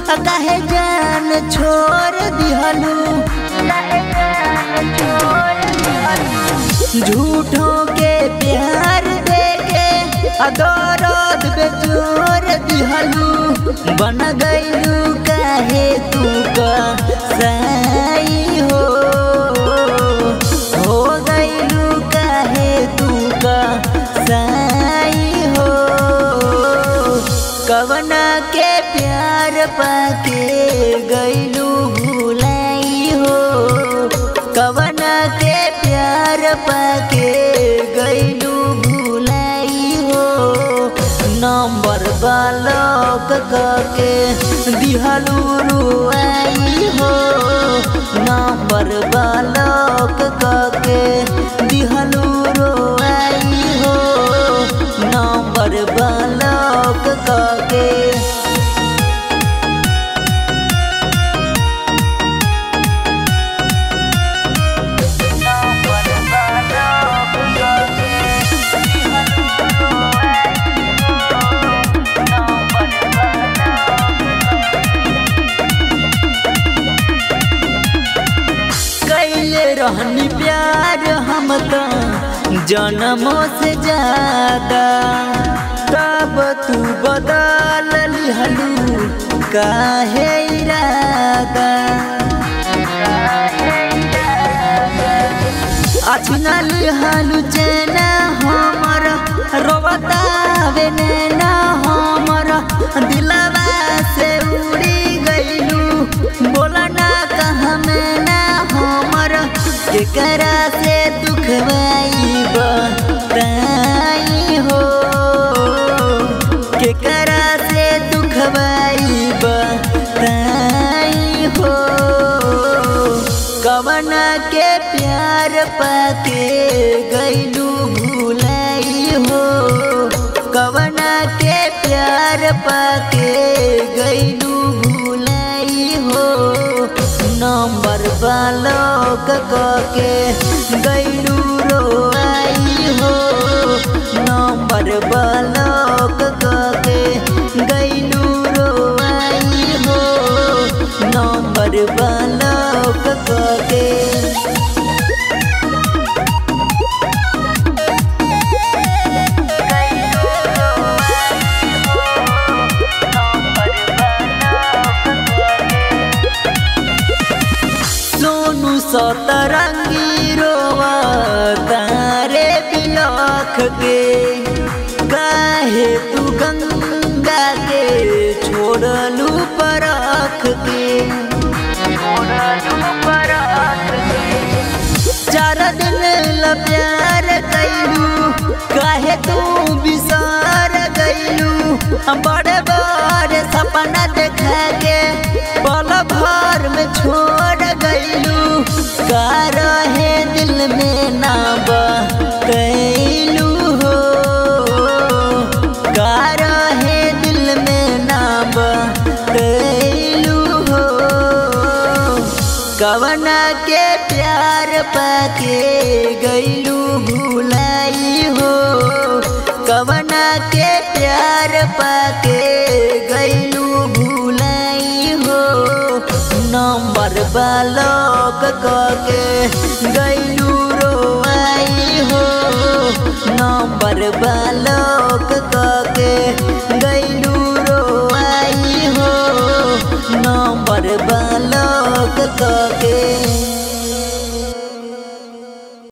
काहे जान छोड़ दिहलू झूठों के प्यार देके अदौरत बेजोर दिहलू बन गईलू काहे तू का सही हो हो गईलू काहे तू का सही हो कवना के प्यार पाके गईलू भूलाई हो कवना के प्यार पाके गईलू भूलाई हो नंबर बालक के दिहलू रुआई हो नंबर बालक के दिहलू रुआई हो नंबर बालक के कैले रहनी प्यार हम तो जन्मों से ज्यादा तब तू बदल लिहलू काहे इरादा अचना लिहलू चेना हमर रोबतावे नैना हमर दिलवा से उड़ी गईलू बोला ना कहाँ में ना हमर केकरा से दुख बताई हो केकरा से दुख बताई हो कवना के प्यार पाके गईलू भूलाई हो कवना के प्यार पाके गईलू भूलाई हो नंबर बालक के गईलू रोआई हो नंबर बालक के गईलू रोआई हो नंबर बालक के सोनू सतरंगी रोवा तारे बिलख के काहे तू गंगा के छोड़लू परख के चार दिन ला प्यार कैलू काहे तू बिसार गईलू बड़े बड़े सपना देखा के पल भर में छोड़ गईलू का रहे दिल में ना कैलू हो का रहे दिल में ना कैलू हो कवना के प्यार पाके गईलू भूलाई हो कवना के प्यार पाके गईलू भूलाई हो नंबर बालक के गईलू रोआई हो नंबर बालक